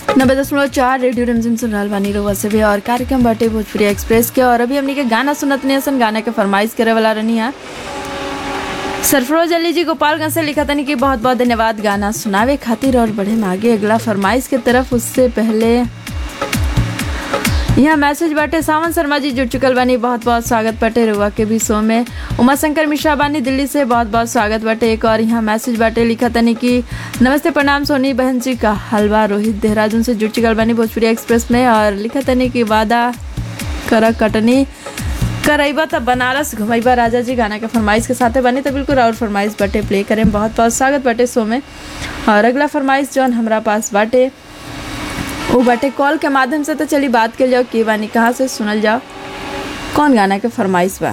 नब्बे दशमलव चार रेडियो रमजिम सुन रहल बानी रउआ से भी और कार्यक्रम बाटे भोजपुरी एक्सप्रेस के और अभी हमनी के गाना सुनत नहीं सन गाना के फरमाइश करे वाला रहनी है सरफरोज अली जी गोपालगंज से लिखा तनी कि बहुत बहुत धन्यवाद गाना सुनावे खातिर और बढ़े में आगे अगला फरमाइश के तरफ उससे पहले यहाँ मैसेज बाटे सावन शर्मा जी जुड़ चुकल बानी बहुत बहुत स्वागत बाटे रुआ के भी शो में उमा शंकर मिश्रा बानी दिल्ली से बहुत बहुत स्वागत बाटे एक और यहाँ मैसेज बाटे लिखा तनी कि नमस्ते प्रणाम सोनी बहन जी का हलवा रोहित देहरादून से जुड़ चुकल बानी भोजपुरी एक्सप्रेस में और लिखा तनी कि वादा कर कटनी करैबा तब बनारस घुमैबा राजा जी गाना के फरमाइश के साथे बनी तो बिल्कुल और फरमाइश बाटे प्ले करें बहुत बहुत स्वागत बाटे शो में और अगला फरमाइश जौन हमरा पास बाटे वो बाटे कॉल के माध्यम से तो चली बात कर जाओ के बानी कहाँ से सुनल जाओ कौन गाना के फरमाइश बा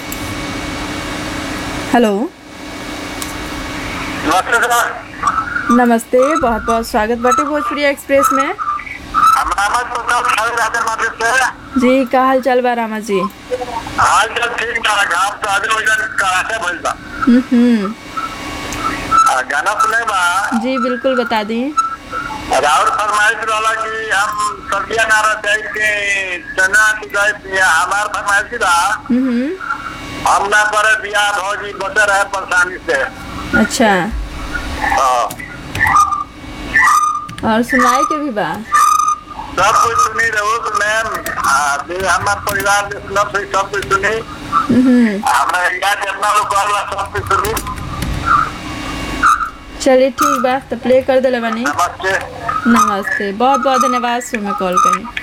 हेलो नमस्ते सर नमस्ते बहुत बहुत स्वागत बाटे भोजपुरी एक्सप्रेस में हम रामत प्रताप सागर राजन माध्यम से जी का हाल चाल बा रामा जी हाल चाल ठीक बा घाम तो आगे वजन कराटे भइल बा हम्म हम्म, आ, गाना सुने बा जी बिल्कुल बता दी राहुल फरमाइश रहला कि हम सब्जियां ना रहते के चना की गए हमार फरमाइश की बा हम्म हम्म, हम ना करे बियाह भौजी बचे रहे परेशानी से अच्छा हाँ। और सुनाए के भी बा सब कुछ सुनी रहो तो मैम आ, जे हमार परिवार जे सुनब से सब कुछ सुनी हम्म हम्म, हमरा इंडिया के अपना लोग कहला सब कुछ सुनी चलिए ठीक बा तो प्ले कर दिले बानी नमस्ते नमस्ते बहुत बहुत धन्यवाद शो में कॉल करें